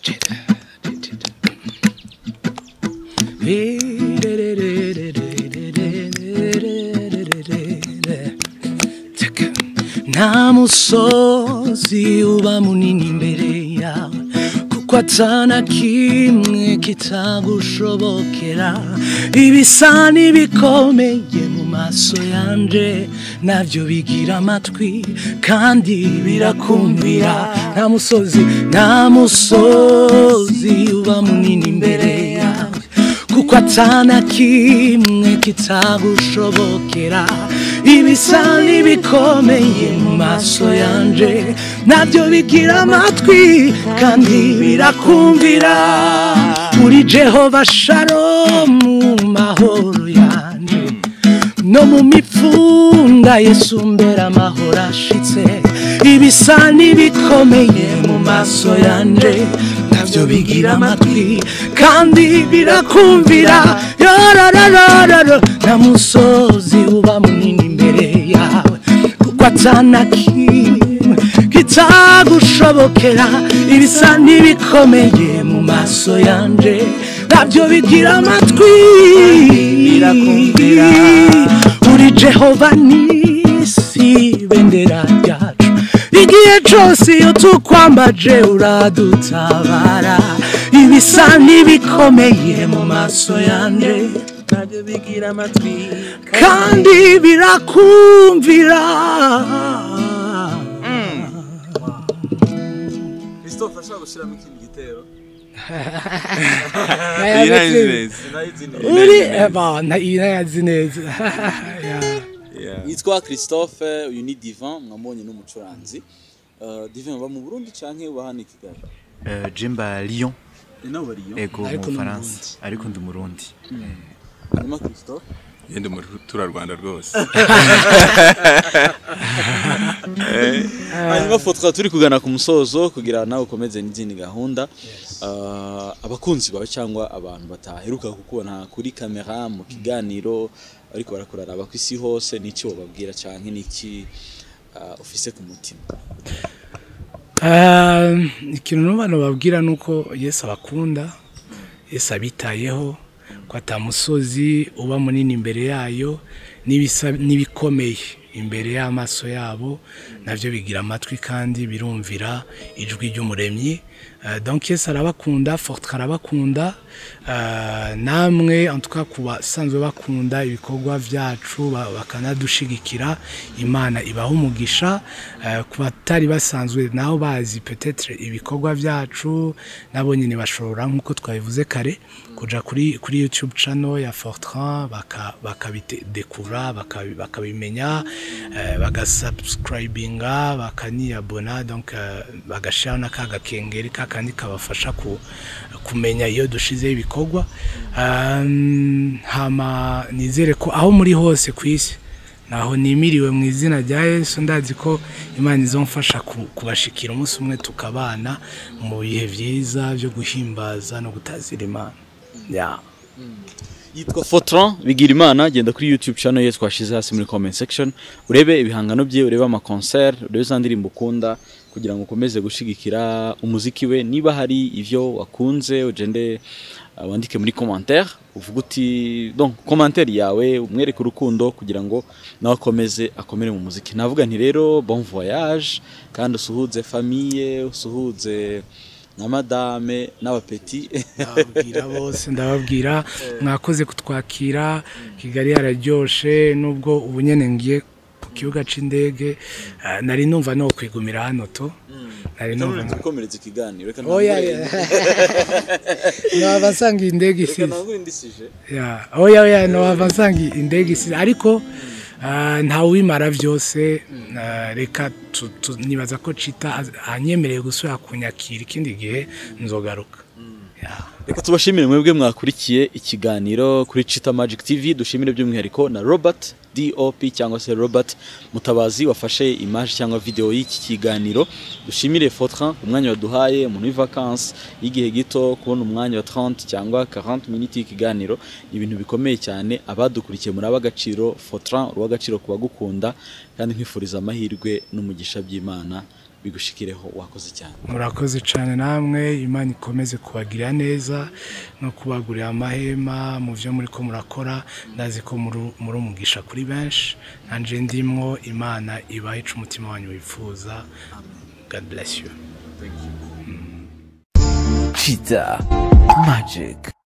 [SPEAKER 2] nta musozi uba munini imbere yawe kuko atana kimwe kitagushobokera ibisa n'ibikomeye mu maso yanje nabyo bigira amatwi kandi birakumvira nta musozi nta musozi uba munini imbere yawe kuko atana kimwe kitagushobokera ibisa n'ibikomeye mu maso yanje nabyo bigira amatwi kandi birakumvira uri jehova sharomu mahoro yanje no mu mipfunda yesu mbera amahoro ashitse ibisa n'ibikomeye mu maso yanje nabyo bigira amatwi kandi birakumvira yorororororo nta musozi uba munini imbere yawe kuko atana kimwe kitagushobokera ibisa n'ibikomeye mu maso yanje nabyo bigira amatwi
[SPEAKER 6] birakumvira.
[SPEAKER 2] uri jehova nisi bendera ryacu igihe cyose iyo tukwambaje uradutabara ibisa n'ibikomeye mu maso yanje
[SPEAKER 6] nabyo bigira amatwi
[SPEAKER 2] kandi birakumvira
[SPEAKER 4] christophe ashobora gushyiramo ikindi gitero
[SPEAKER 5] iyi nayo nzi neza
[SPEAKER 4] nayizi neza
[SPEAKER 2] uri abana iyi nayazi neza Yeah.
[SPEAKER 5] Yeah.
[SPEAKER 3] yitwa christophe uyu ni divan mwamubonye n'umucuranzi Uh, divan uba mu burundi canke uba hano i kigali
[SPEAKER 1] Eh, jemba lyon
[SPEAKER 3] ni nawe bariyo
[SPEAKER 1] ego mu
[SPEAKER 2] Ariko ni
[SPEAKER 1] bufaransa ariko ndi umurundi
[SPEAKER 3] hanyuma christophe
[SPEAKER 5] yenda muri turarwanda rwose
[SPEAKER 3] hanyuma fo tukaba turi kugana ku musozo kugira nawe ukomeze n'izindi gahunda Uh, abakunzi bawe cyangwa abantu bataheruka kukubona kuri kamera mu kiganiro ariko barakuraraba ku isi hose n'iki wababwira canke n'iki uh, ufise ku mutima
[SPEAKER 2] Ah, ikintu n'abantu babwira ni uko yesu abakunda yesu abitayeho ko atamusozi uba munini imbere yayo n'ibisa- n'ibikomeye imbere y'amaso yabo nabyo bigira amatwi kandi birumvira ijwi ry'umuremyi Ah, donc yesu arabakunda fortre arabakunda Ah, namwe en tout cas ku basanzwe bakunda ibikorwa byacu ba- bakanadushigikira imana ibaha umugisha Eh, ku batari basanzwe naho bazi peut-être ibikorwa byacu nabo nyine bashobora nk'uko twabivuze kare kuja kuri kuri YouTube channel ya Fortran baka bakabidekura bakabi- bakabimenya eh, bagasubscribinga bakaniyabona donc eh, bagashira n'akaga kengeri kakandi kabafasha ku, kumenya iyo dushizeho ibikorwa Um, hama nizere ko aho muri hose ku isi naho nimiriwe mu izina rya yesu ndazi ko imana izomfasha ku- kubashikira umunsi umwe tukabana mu bihe byiza byo guhimbaza no gutazira imana yeah.
[SPEAKER 3] yitwa Fortran bigira imana genda kuri YouTube channel ye twashize hasi muri comment section urebe ibihangano bye urebe ama concert urebe za ndirimbo ukunda kugira ngo ukomeze gushigikira umuziki we niba hari ivyo wakunze ugende uh, wandike muri commentaire uvuga uti donc commentaire yawe umwereke urukundo kugira ngo nawe akomeze akomere mu muziki navuga nti rero bon voyage kandi usuhuze famille usuhuze na madame n'abapeti
[SPEAKER 2] ndababwira bose ndababwira mwakoze kutwakira kigali yararyoshe nubwo ubu nyene ngiye ku kibuga c'indege ah, nari numva no kwigumira hano to nari numva no-
[SPEAKER 3] dukomereza ikiganiro reka
[SPEAKER 2] oya
[SPEAKER 3] ntangure-
[SPEAKER 2] naba nsanga iyi ndege
[SPEAKER 3] reka
[SPEAKER 2] isize
[SPEAKER 3] ntangure indisije
[SPEAKER 2] Ya, oya oya nowava nsanga indege isize ariko ah, ntawimara byose ah, reka tu- tu- nibaza ko cita az- anyemereye gusubira kunyakira ikindi gihe nzogaruka Ya.
[SPEAKER 3] reka tubashimire mwebwe mwakurikiye ikiganiro kuri Chita Magic TV dushimire by'umwihariko na Robert DOP cyangwa se Robert Mutabazi wafashe image cyangwa video y'iki kiganiro dushimire Fortran umwanya waduhaye umuntu w'ivacance y'igihe gito kubona umwanya wa 30 cyangwa 40 minutes y'ikiganiro ni ibintu bikomeye cyane abadukurikiye muri ab'agaciro Fortran uw'agaciro ku bagukunda kandi nkwifuriza amahirwe n'umugisha by'Imana bigushikireho wakoze cyane
[SPEAKER 2] murakoze cyane namwe imana ikomeze kubagirira neza no kubagurira amahema mu byo muri ko murakora ndazi ko muri- muri umugisha kuri benshi nanje ndimwo imana ibahe ica umutima wanyu wifuza god bless you
[SPEAKER 6] Cheetah Magic.